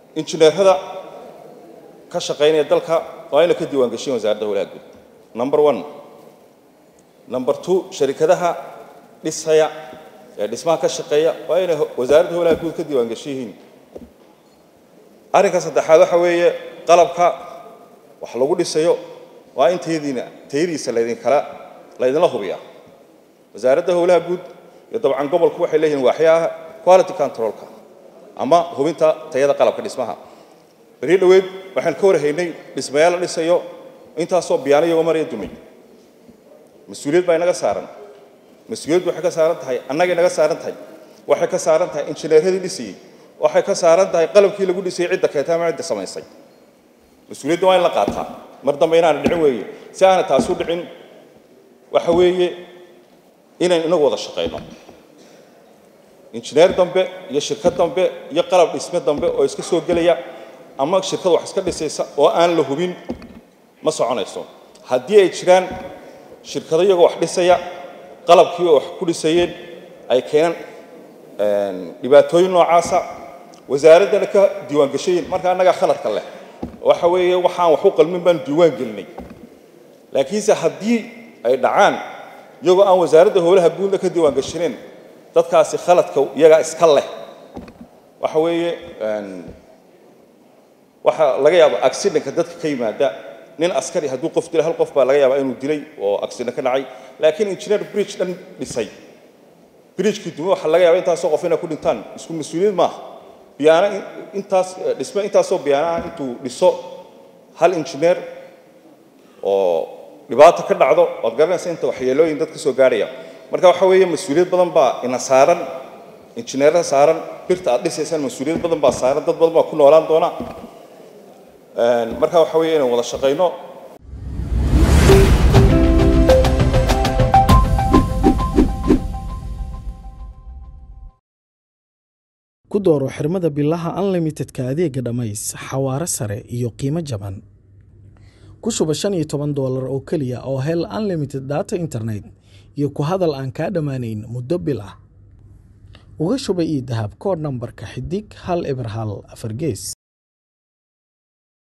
injineerada ka shaqaynaya dalka waa inay ka diiwaan geshiin wasaaradda howlaha guud number one number two sharikadaha dhisaya ee dhismaha ka shaqeeya waa inay wasaaradda howlaha guud ka diiwaan geshiyihiin arrinka saddexaad waxa weeye qalabka wax lagu dhisayo waa in tayadiina tayadiisa laydinkala laydinla hubiyaa wasaaradda howlaha guud iyo dabcan gobolku waxay leeyihiin waaxyaha quality controlka ama hubinta tayada qalabka dhismaha beri dhoweed waxaan ka warhaynay dhismayaal la dhisayo intaasoo biyaano iyagoo maraya dumay mas-uuliyad baa inaga saaran mas-uuliyaddu waxay ka saaran tahay annagay naga saaran tahay waxay ka saaran tahay injineeradii dhisayey waxay ka saaran tahay qalabkii lagu dhisayey cidda keeta ama cidda samaysay mas-uuliyadda waa in la qaataa mar dambe inaana dhicin weeye si aana taasu dhicin waxa weeye inaynu inagu wada shaqayno injineer dambe iyo shirkad dambe iyo qalab dhisme dambe oo iska soo gelaya ama shirkad wax iska dhisaysa oo aan la hubin ma soconayso haddii ay jiraan shirkado iyagoo wax dhisaya qalabkii oo wax ku dhisayeen ay keenaan dhibaatooyin noocaasa wasaaraddana ka diiwaan geshayin marka annagaa khaladka leh waxa weeye waxaan wax u qalmin baan diiwaan gelinay laakiinse haddii ay dhacaan iyagoo aan wasaaradda howlaha guudna ka diiwaan gashaneen dadkaasi khaladka iyagaa iska leh waxa weeye waxaa laga yaaba accidentka dadka ka yimaada nin askari hadduu qof dilay hal qof baa laga yaabaa inuu dilay oo accident ka dhacay laakiin engineer bridge dhan dhisay bridgekii dume waxaa laga yaaba intaasoo qof inay ku dhintaan isku mas-uuliyad maaha biyaana intaas dhisme intaasoo biyaanaha intuu dhiso hal engineer oo dhibaato ka dhacdo waad garanaysa inta waxyeelooyin dad ka soo gaarhaya marka waxa weeye mas-uuliyad badan baa ina saaran injineerada saaran birta aad dhisaysaan mas-uuliyad badan baa saaran dad badan baa ku noolaan doona marka waxa weeye inaan wada shaqayno ku dooro xirmada bilaha unlimitedka adeega dhammays xawaare sare iyo qiimo jaban ku shuba shan iyo toban doolar oo keliya oo hel unlimited data internet iyo ku hadal aan kaa dhammaanayn muddo bil ah uga shuba ii dahab koodh nambarka xidig hal eber hal afar gees